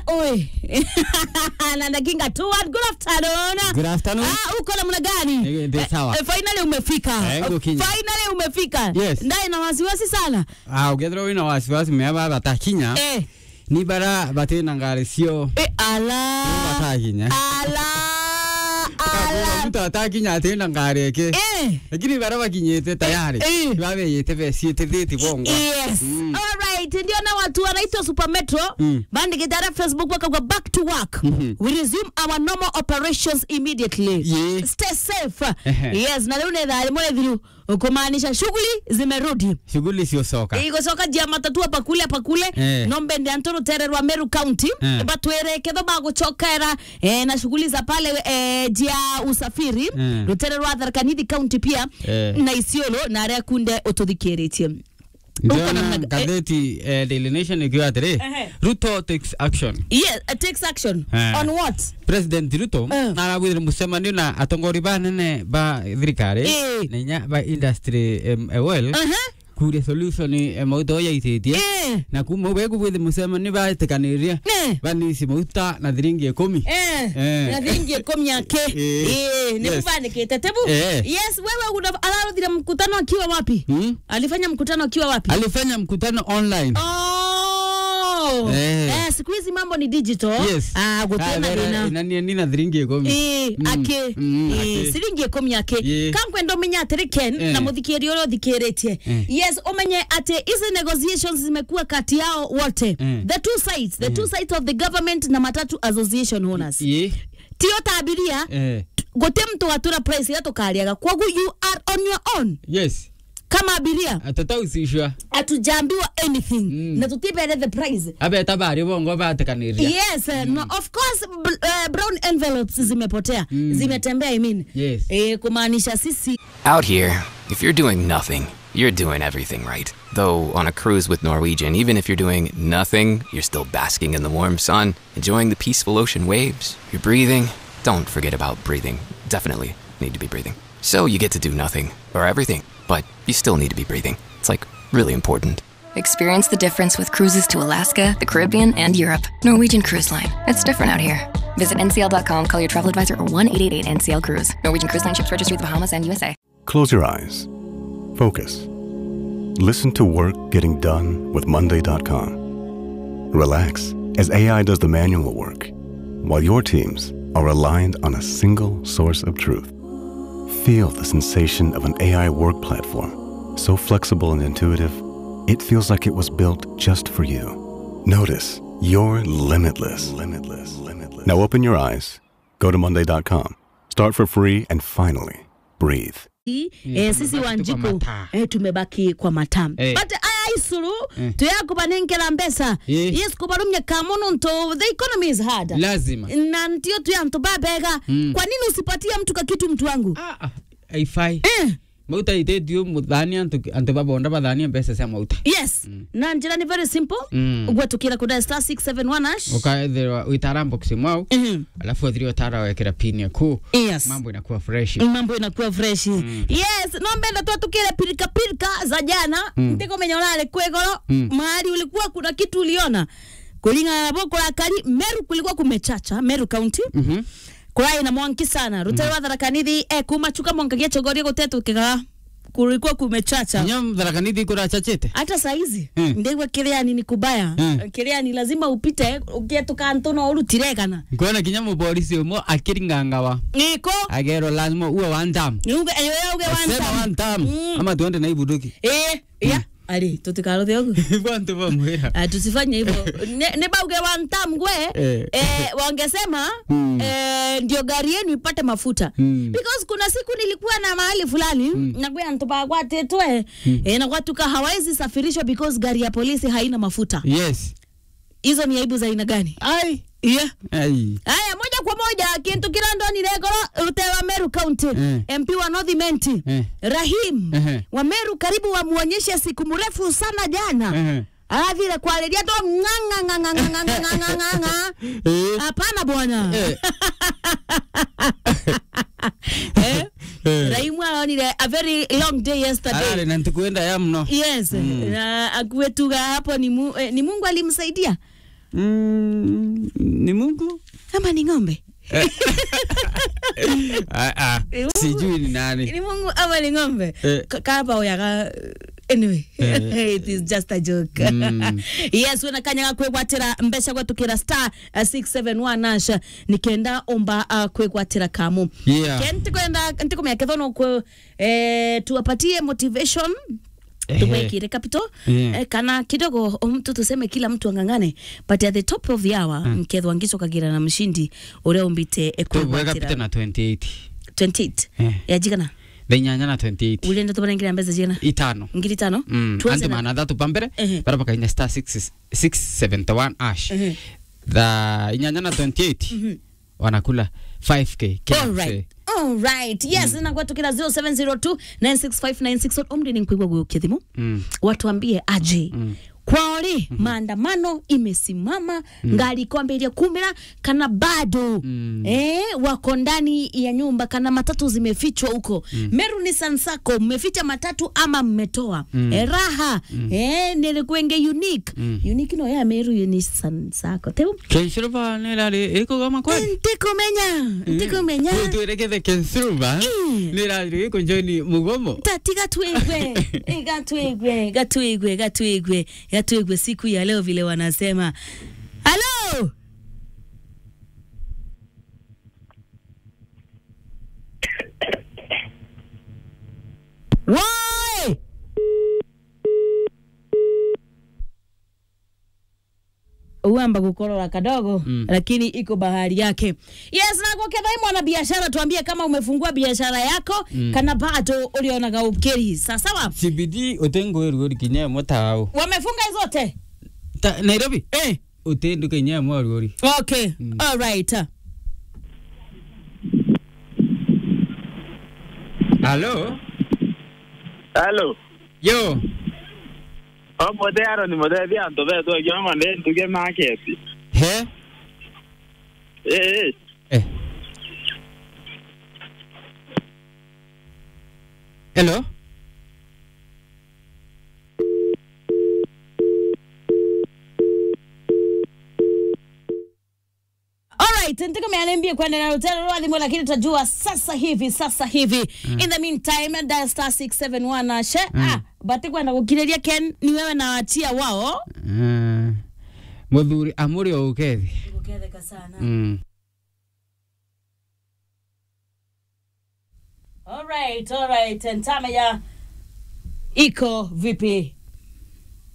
oi na dakinga tu one good afternoon Good afternoon. ah uko namna gani Eh, ndio Eh, sawa. eh, finally umefika Eh, ngukinya. finally umefika Yes. ndai na wasiwasi sana Ah, ugethera wina wasiwasi meaba batakinya eh ni bara batena ngari cio eh ala batakinya ala ala mtu atakinya atena ngari eke eh lakini bara bakinyite tayari Eh. babeyite beciite thiti bongo Yes. Mm. Alright. Ndio na watu wanaitwa Super Metro Mm. bandikitara Facebook wakagwa back to work. Mhm. We resume our normal operations immediately. Yeah. Stay safe. Ehe. Yes, na leo nethali mwe thiru kumaanisha shughuli zimerudi shughuli ciocoka igocoka jia matatu hapa kule hapa kule Eh. nombe ndi anto rutere rwa Meru County Eh. batwere ketho bagucokera eh, na shughuli za pale eh, jia usafiri Eh. rutere rwa Tharaka Nithi County pia Eh. na Isiolo na aria kunde ututhikiritie Uko namna ndiona ga- ngatheti eh, Daily Nation ikiwa atiri Ehe. ruto takes action Yes, it takes action. Eh. On what? president ruto Eh. arabwire mucemanio na atongori banene ba thirikari Eh. na inya ba industry em, eh, well Uh-huh. kuria solution eh, mauta yaititie Eh. na kuma beku bwithe mucemanio batikaniria Eh. banisi mauta na thiringi ikumi Eh, Eh. na thingi ikomi yake Eh. eh, ni Yes. mubandikite tebu Eh. yes wewe una- araruthire mkutano akiwa wapi Hmm? alifanya mkutano akiwa wapi alifanya mkutano online oh. Eh. eh, siku hizi mambo ni digital yes ah, gutena thina nani na thiringi ikumi Eh, Mm, ake mm, eh, ake. ciringi ikumi yake Yeah. kankwenda umenye atiri ken Eh. na muthikiri uria uthikiritie Eh. yes umenye ati hizi negotiations zimekuwa kati yao wote Eh. the two sides the two sides of the government na matatu association owners ye tio tabiria eh guti mtu watura price ya tukariaga kwogu you are on your own yes kama abiria atatausishwa atujambiwa anything Mm. na tutibere the price abeta bari bongo batikaniria yes uh, no, of course bl uh, brown envelopes zimepotea Mm. zimetembea I mean Yes. eh, kumaanisha sisi Out here, if you're doing nothing, you're doing everything right. Though on a cruise with Norwegian, even if you're doing nothing, you're still basking in the warm sun, enjoying the peaceful ocean waves. You're breathing. Don't forget about breathing. Definitely need to be breathing. So you get to do nothing or everything, but you still need to be breathing. It's like really important. Experience the difference with cruises to Alaska, the Caribbean, and Europe. Norwegian Cruise Line. It's different out here. Visit ncl.com, call your travel advisor, or 1 888 NCL Cruise. Norwegian Cruise Line ships registry the Bahamas and USA. Close your eyes. Focus. Listen to work getting done with Monday.com. Relax as AI does the manual work, while your teams are aligned on a single source of truth. Feel the sensation of an AI work platform, so flexible and intuitive, it feels like it was built just for you. Notice you're limitless. Limitless. Limitless. Now open your eyes, go to Monday.com, start for free, and finally breathe. eh, sisi tumebaki tu wanjiku kwa mataa. eh, tumebaki kwa matam Eh. but aya isuru tuyakubanenkera mbesa Eh. yes kubarumye kamuno nto the economy is hard lazima na ntio tuyantu babega Mm. kwa nini usipatie mtu kakitu mtu wangu Ah, ah, haifai eh. mauta itetio muthani antu antu babonda bathania mbeca cia mauta yes na njira ni very simple Mm. gwetukira kuda star 671 hash ukaethirwa witara box mwau Mhm. alafu athiri watara wekera pini yaku yes mambo inakuwa fresh mambo inakuwa fresh yes no mbenda twatukire pirika pirika za jana mm. ntikumenya urare kwegoro Mm. mahali ulikuwa kuna kitu uliona kulingana na boko la kari meru kulikuwa kumechacha meru county Mhm. kurai na mwanki sana rutero mm. watharakanithi e kumachuka mwankagia chogoria gutetukiga kulikuwa kumechacha inya mtharakaniti kurachachite hata saizi Mm. ndigwa kiriani ni kubaya Mm. kiriani lazima upite ukietuka ntuno urutiregana nkuona kinya mupolisi umwe akiringangawa niko agero lazima uwe one time uge ewe uge sema one wanta time Mm. ama tuende na ibuduki eh ya ali tutikaro ogu bantu bamwira Ah, tusifanye hivyo Ne- nebauge wantam gwe Eh. eh, wangesema Mm. eh, ndio gari yenu ipate mafuta Mm. because kuna siku nilikuwa na mahali fulani mm. nagwe antubagwatetwe mm. eh, nagwatuka hawezi safirishwa because gari ya polisi haina mafuta yes hizo ni aibu za aina gani ai yeah. ai haya moja kwa moja kintu kirando ni regoro rutewa meru county Eh. mp wa north menti Eh. rahim Ehe. wa meru karibu wamuonyeshe siku mrefu sana jana Ehe. athire kwariria to ng'ang'ang'ang'ang'ang'ang'ang'a Eh. hapana bwana Eh. Eh? raimu aonire a very long day yesterday arare na ntukwenda ya mno yes na akuetuga hapo ni, mu, eh, ni mungu alimsaidia Mm, ni Mungu? ama ni ng'ombe Ah, ah, Ni Mungu. sijui ni nani. ni mungu ama ni ng'ombe Eh. Ka- kaba oyaga anyway Eh. it is just a joke Mm. yes wena kanyaga kwigwatira mbeca gwatukira star uh, 671 asha nikenda omba uh, kwigwatira kamu Yeah. Ken ntikwenda ntikumya kethono kwe eh, tuwapatie motivation Ehe. tuwekire capital Yeah. eh, kana kidogo mtu tuseme kila mtu ang'ang'ane but at the top of the hour mm. nkethwa ngicokagira na mshindi uria umbite eh, Kwibwega pita kwigwatira na 28 28 Eh. yajigana thainyanya na 28 ulenda tubarengira mbeza jigana itano ngiri tano Mm, Tuanze anti na- mana thatu pambere Ehe. bara bakainya star 6 671 ash Ehe. tha inyanya na 28 wanakula 5k kila All right. msee. All right. Yes, mm. tukira 0702 96596 omri ni nkwigwa gwe ukithimu. Mm. Watuambie aje. Mm. Kwaori mm -hmm. maandamano imesimama mm. ngali kwambiria kumira kana bado mm. eh, wako ndani ya nyumba kana matatu zimefichwa huko mm. Meru ni Sansako mmeficha matatu ama mmetoa mm. eh, raha mm. eh, nilikuenge unique mm. unique no ya Meru ni Sansako teu kensuruba nirari ikugama kwani ntikumenya ntikumenya tuerekethe kensuruba Mm. nirari ikunjoni mugomo tati gatwigwe Eh, gatwigwe gatwigwe gatwigwe gatwigwe siku ya leo vile wanasema halo Woi! uamba kukorora kadogo mm. lakini iko bahari yake yes nakwakethai mwana biashara tuambie kama umefungua biashara yako mm. kana bado ulionaga ukiri sasawa cbd utengwirugori kinya motao wamefunga zote Ta- nairobi eh utendu kinya mwarugori okay mm. all right halo Hello. yo Omote aro ni mote thia nto be to yo mande ntuge market. he Eh eh. eh hello Alright, nitaka mianiambie kwenda na hotel Rwadhimo lakini tutajua sasa hivi sasa hivi. In the meantime dial star 671 na she. Ah, bati kwenda kukireria Ken ni wewe na watia wao. Ah, muthuri amuri o ukethi Uketheka sana. mm. Alright, alright. Ntame ya iko vipi?